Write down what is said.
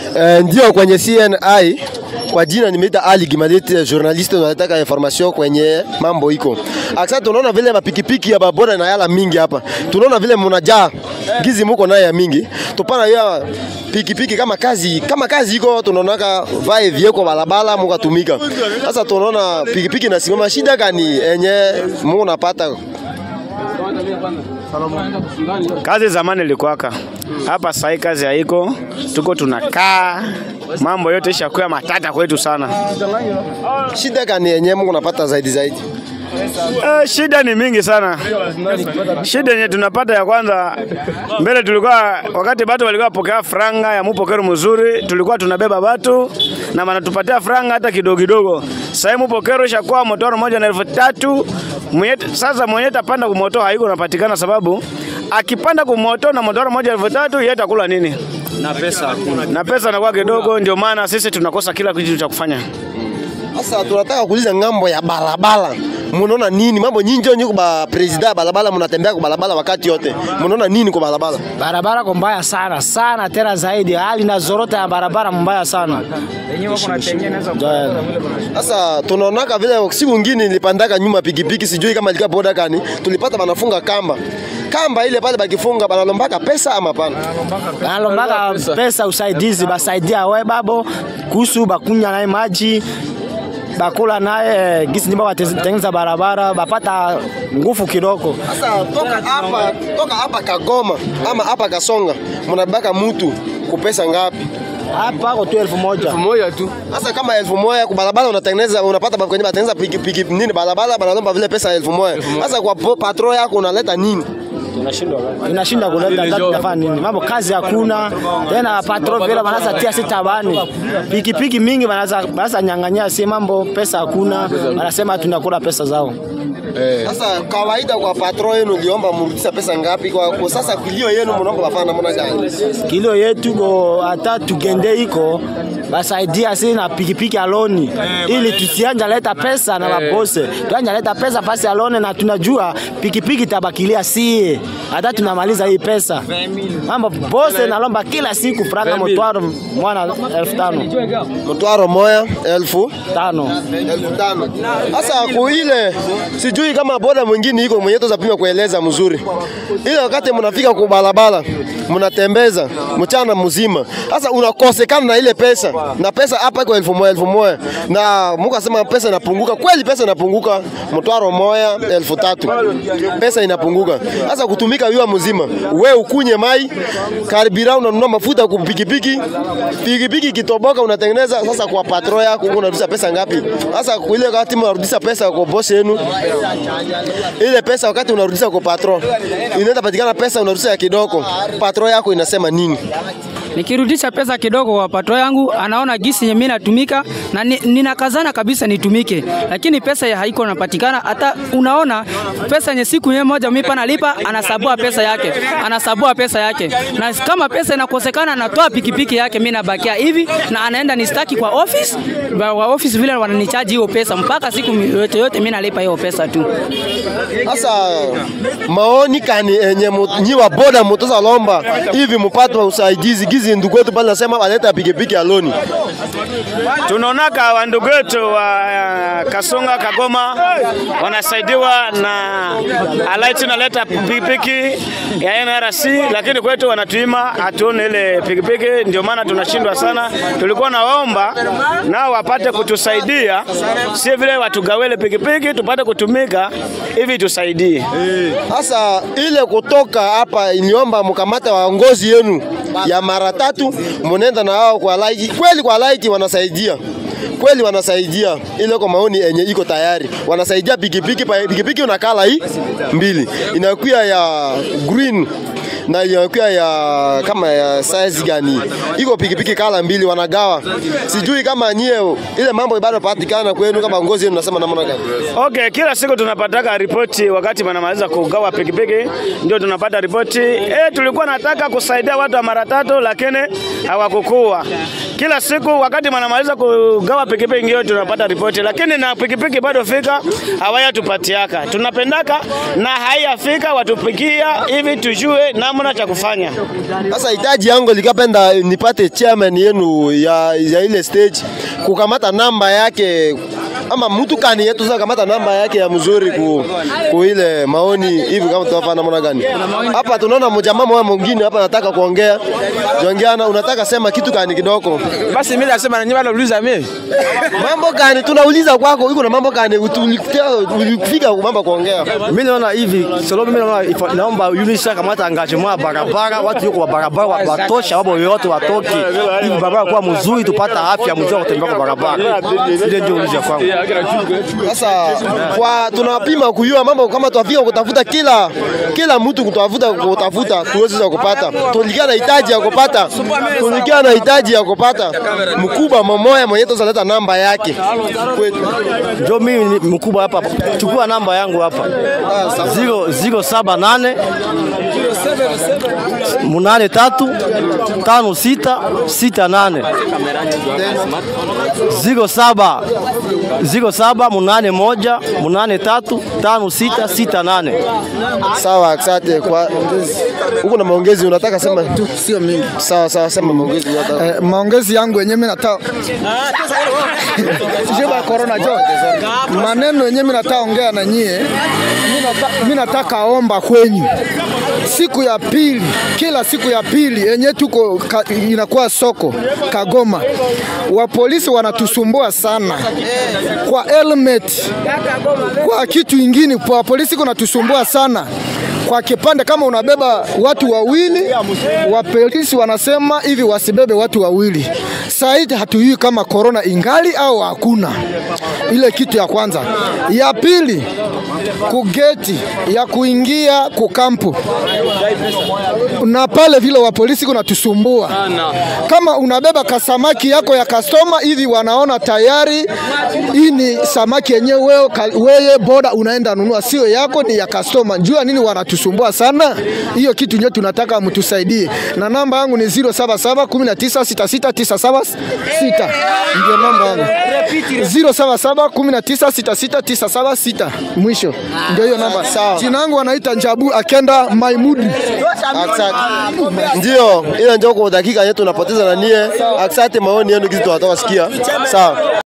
Eh, ndio kwenye CNI kwa jina nimeita Ali Gimadete, journaliste nataka information kwenye mambo iko. Aksa tunaona vile mapikipiki ya baboda na yala mingi hapa. Tunaona vile mnajaa gizi muko naye ya mingi. Tupana ya pikipiki kama kazi kama kazi iko tunaonaka vae vieko balabala mukatumika. Sasa tunaona pikipiki nasimama, shida gani enye mungu napata Kazi zamani ilikuwaka hapa, sasa kazi haiko, tuko tunakaa, mambo yote ishakuwa matata kwetu sana. shida gani enye mungu napata zaidi zaidi? Eh, shida ni mingi sana. Shida yenye tunapata ya kwanza, mbele tulikuwa wakati batu walikuwa pokea franga ya mupokero mzuri, tulikuwa tunabeba batu na wanatupatia franga hata kidogo kidogo. Sasa hivi mupokero ishakuwa motoro moja na elfu tatu mwenye, sasa mwenye tapanda kumoto haiko napatikana, sababu akipanda kumoto na motoro moja elfu tatu yeye atakula nini? na pesa hakuna. Na pesa inakuwa kidogo, ndio maana sisi tunakosa kila kitu cha kufanya. Sasa tunataka kuuliza ngambo ya barabara, munaona nini mambo nyinyi ndio nyuko ba president ya barabara, mnatembea kwa barabara wakati yote, munaona nini kwa barabara? Barabara kwa mbaya sana sana, tena zaidi, hali na zorota ya barabara mbaya sana. Sasa tunaonaka vile siku ngine nilipandaka nyuma pikipiki, sijui kama ilikuwa boda gani, tulipata banafunga kamba kamba ile pale, bakifunga banalombaka pesa ama pana? Banalombaka pesa usaidizi, basaidia we babo kuhusu bakunya naye maji bakula naye gisi ndimba batengeneza barabara bapata nguvu kidogo. Sasa toka hapa toka hapa Kagoma ama hapa Kasonga, mnabaka mutu kupesa ngapi? Hapa kwa tu elfu moja Moja tu. Sasa kama elfu moja kwa barabara unatengeneza unapata ba- kwenye batengeneza piki, piki nini barabara banalomba vile pesa elfu moja. Sasa kwa po- patro yako unaleta nini? tunashinda kuleta hata tunafanya nini? Mambo kazi hakuna tena, patro vile wanaanza tia sita bani pikipiki mingi wanaanza wanaanza nyang'anyia, si mambo pesa hakuna, wanasema tunakula pesa zao. Sasa kawaida kwa patro yenu uliomba mrudisha pesa ngapi? Kwa, kwa sasa kilio yenu mnaomba bafana namna gani? Kilio yetu ko hata tugende iko basaidia si na pikipiki aloni ili tusianja leta pesa na mabose tuanja leta pesa pasi alone, na tunajua pikipiki tabakilia sie hata tunamaliza hii pesa. Mambo bose nalomba kila siku franga motwaro mwana elfu tano Mtwaro moya elfu tano elfu tano. Sasa kuile sijui kama boda mwingine iko mwenye tuzapima kueleza mzuri. Ile wakati mnafika kwa barabara mnatembeza mchana mzima, sasa unakosekana na ile pesa, na pesa hapa iko elfu moja elfu moja na Mungu asema pesa inapunguka. Kweli pesa inapunguka, mtwaro moya elfu tatu pesa inapunguka. Sasa kutumika yua mzima, we ukunye mai karibira, unanunua mafuta kwa pikipiki, pikipiki kitoboka unatengeneza. Sasa kwa patro yako unarudisha pesa ngapi? Sasa ile wakati mnarudisha pesa kwa boss yenu, ile pesa wakati unarudisha kwa patro inaenda patikana pesa unarudisha ya kidogo, patro yako inasema nini? Nikirudisha pesa kidogo kwa pato yangu, anaona gisi yenye mimi natumika na ni, ninakazana kabisa nitumike, lakini pesa ya haiko napatikana. Hata unaona pesa yenye siku yenye moja mimi panalipa, anasabua pesa yake, anasabua pesa yake, na kama pesa inakosekana, anatoa pikipiki yake, mimi nabakia hivi, na anaenda nistaki kwa office Ba- wa office vile wananichaji hiyo pesa, mpaka siku yote yote mimi nalipa hiyo pesa tu. Sasa maoni kani enye mu- nyi wa boda mutoza lomba hivi mupate usaidizi gizi ndugu wetu pale nasema waleta pikipiki ya loni. Tunaonaka wandugu wetu wa uh, Kasonga Kagoma wanasaidiwa na alaiti naleta pikipiki ya NRC, lakini kwetu wanatuima hatuone ile pikipiki, ndio maana tunashindwa sana. Tulikuwa naomba nao wapate kutusaidia, si vile watugawele pikipiki tupate kutumika hivi tusaidie. Sasa ile kutoka hapa iliomba mkamata waongozi yenu ya mara tatu, munenda na wao kwa laiki. Kweli kwa laiki wanasaidia kweli wanasaidia, ile kwa maoni yenye iko tayari wanasaidia pikipiki. pa- Pikipiki unakala hii mbili inakuwa ya green na inakuwa ya kama ya size gani, iko pikipiki kala mbili wanagawa. Sijui kama nyie ile mambo bado patikana kwenu, kama ngozi yenu nasema namna gani? Okay, kila siku tunapataka ripoti wakati wanamaliza kugawa pikipiki, ndio tunapata ripoti eh, tulikuwa nataka kusaidia watu wa mara tatu, lakini hawakukuwa. kila siku wakati wanamaliza kugawa pikipiki hiyo tunapata ripoti, lakini na pikipiki bado fika hawayatupatiaka. Tunapendaka na haiyafika watupikia hivi tujue namna cha kufanya. Sasa hitaji yangu likapenda nipate chairman yenu ya, ya ile stage kukamata namba yake ama mtu kani yetu sasa kamata namba yake ya mzuri ku, ku ile maoni hivi kama tutafanya namna gani hapa. Tunaona mjamaa mmoja mwingine hapa anataka kuongea jongeana, unataka sema kitu kani kidogo. Basi mimi nasema na nyinyi bado uliza mimi. Mambo gani tunauliza kwako, iko na mambo gani ulifika mambo kuongea? Mimi naona hivi, solo mimi naona ifa- naomba UNISA kamata engagement ya barabara, watu yuko wa barabara wa- watosha, wabo yote watoke hivi barabara kuwa mzuri, tupata afya mzuri ya kutembea kwa barabara. Ile ndio uliza kwangu. Sasa kwa tunapima kujua mambo kama tuafika kutafuta kila kila mtu kutafuta kutafuta tuweze sasa kupata. Tulikia na hitaji ya kupata. Tulikia na hitaji ya kupata. Mkubwa mmoja mwenye tutaleta namba yake kwetu. Ndio mimi ni mkubwa hapa, chukua namba yangu hapa 078 munane tatu tano sita sita nane ziro saba ziro saba munane moja munane tatu tano sita sita nane. Sawa, asante kwa huko na maongezi unataka sema tu. sio mingi. Sawa sawa, sema maongezi unataka. Eh, maongezi yangu yenyewe mimi nataka Sijeba corona jo. Maneno yenyewe mimi nataka ongea na nyie. Mimi nataka- Mimi nataka omba kwenyu. Siku ya pili, kila siku ya pili yenye tuko ka, inakuwa soko Kagoma. Wa polisi wanatusumbua sana kwa helmet, kwa kitu ingine. Kwa polisi kuna tusumbua sana kwa kipande kama unabeba watu wawili, wa polisi wanasema hivi wasibebe watu wawili. Saa hii hatujui kama korona ingali au hakuna. Ile kitu ya kwanza. Ya pili, kugeti ya kuingia kukampu na pale vile wa polisi kunatusumbua. Kama unabeba kasamaki yako ya kastoma hivi, wanaona tayari hii ni samaki yenyewe wewe, ka- wewe boda unaenda nunua, sio yako, ni ya kastoma. Jua nini wanatusumbua sana, hiyo kitu ndio tunataka mtusaidie, na namba yangu ni 077 196697 ndio namba yangu 077 196697 mwisho, ndio hiyo namba. Jina yangu wanaita Njabu Akenda Maimudi. Asante. Ndio, ile ndio kwa dakika yetu tunapoteza na nie. Asante maoni yenu kizi tunatoka sikia. Sawa.